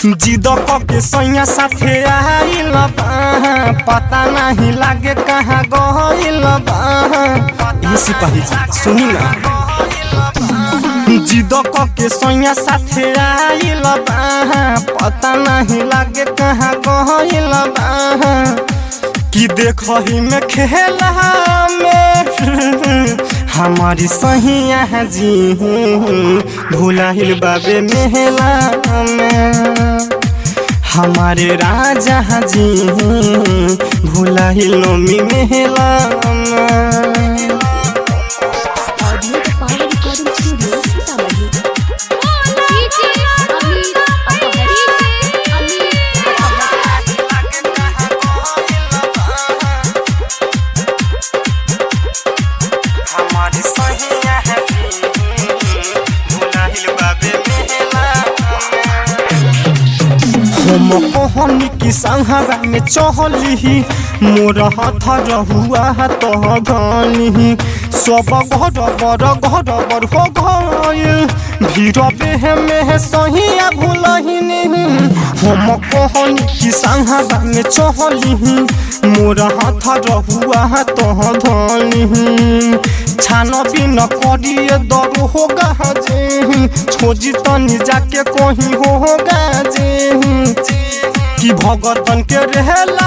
जिद के सैया साथे आइल बा पता नहीं लागे कहाँ गइल बा ए सिपाही जी सुनी ना जिद के सैया साथे आइल बा पता नहीं लागे कहाँ गइल बा कि देखही में खेला में हमारी सहिया जी भुलाहिल बाबे मेला में हमारे राजा जी भुलाहिल नमी मेला में audio the power recording studio Sitamarhi DJ Amit अपहरी से अमित अपहरी हमारी सहिया भुलाहिल बाबे मेला हम कहनी कि संहरा में चहली मोर हाथ रहुआ तो गनी सब घर बर घर बर हो गइल भीड़ पे में सहिया भूलहिनी हम कहनी कि संहरा में चहली मोर हाथ रहुआ तो धनी छान बिन करिए दर हो गाजे छोजी तनी जाके कहीं हो गाजे कि भगतन के रहला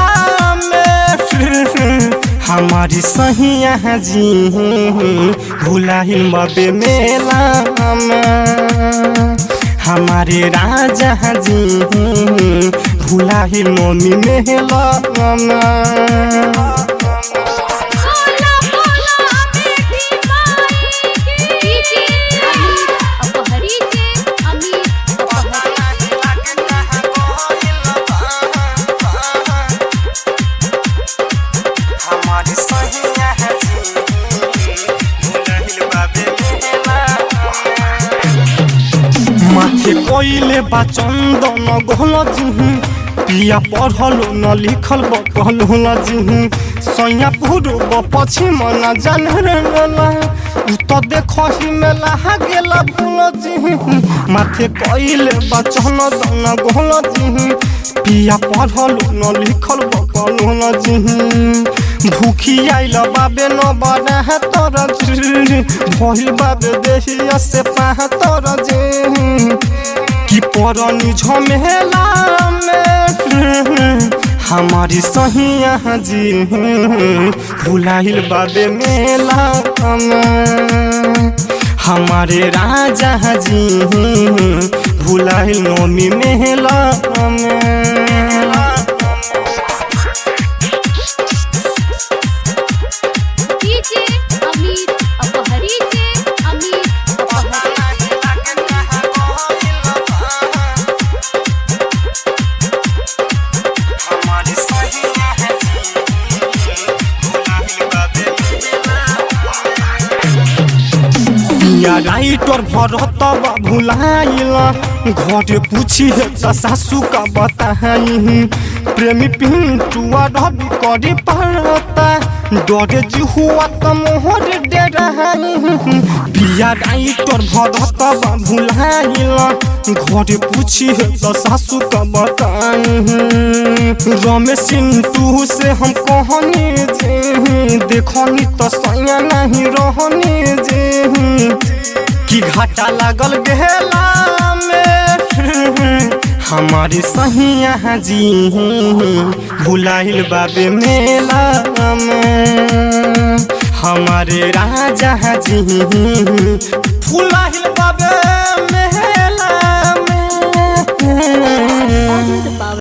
में हमारी सहिया जी भुलाहिल मबे मेला में हमारे राजा जी भुलाहिल मम्मी मेला में बोला बोला बेटी माई की डीजे अमित अपहरी से अमित अपहरी हमारी सहिया है माथे कोइले बा चंदन गोल जिही पिया पढ़ल न लिखल बकल न जिही सैया पूर्व पश्चिम न जान रे गला उ तो देखही में लहा गेला भूल जिही माथे कोइले बा चंदन गोल जिही पिया पढ़ल न लिखल बकल न जिही भूखी आइल बाबे न बना है तोर भइल बाबे देहिया से पाह तोर जे कि परनी झमेला में हमारी सहिया जी भुलाइल बाबे मेला में हमारे राजा जी भुलाइल नौमी मेला में डीजे अमित अपहरी से अमित अपहरी हमारी सहिया है या राइटर भरत भुलाइल घर पूछी है त सासू का बताई प्रेमी पिंटुआ रवि करे पड़ता डरे जी हुआ त मोहर डेराई पिया राइटर भरत भुलाइल घर पूछी है त सासू का बताई रमेश सिंटू से हम कहनी जे देखनी त सैया नहीं रहनी जे कि घाटा लागल गेला में हमारी सहिया जी भुलाइल बाबे मेला में हमारे राजा जी भुलाइल बाबे मेला में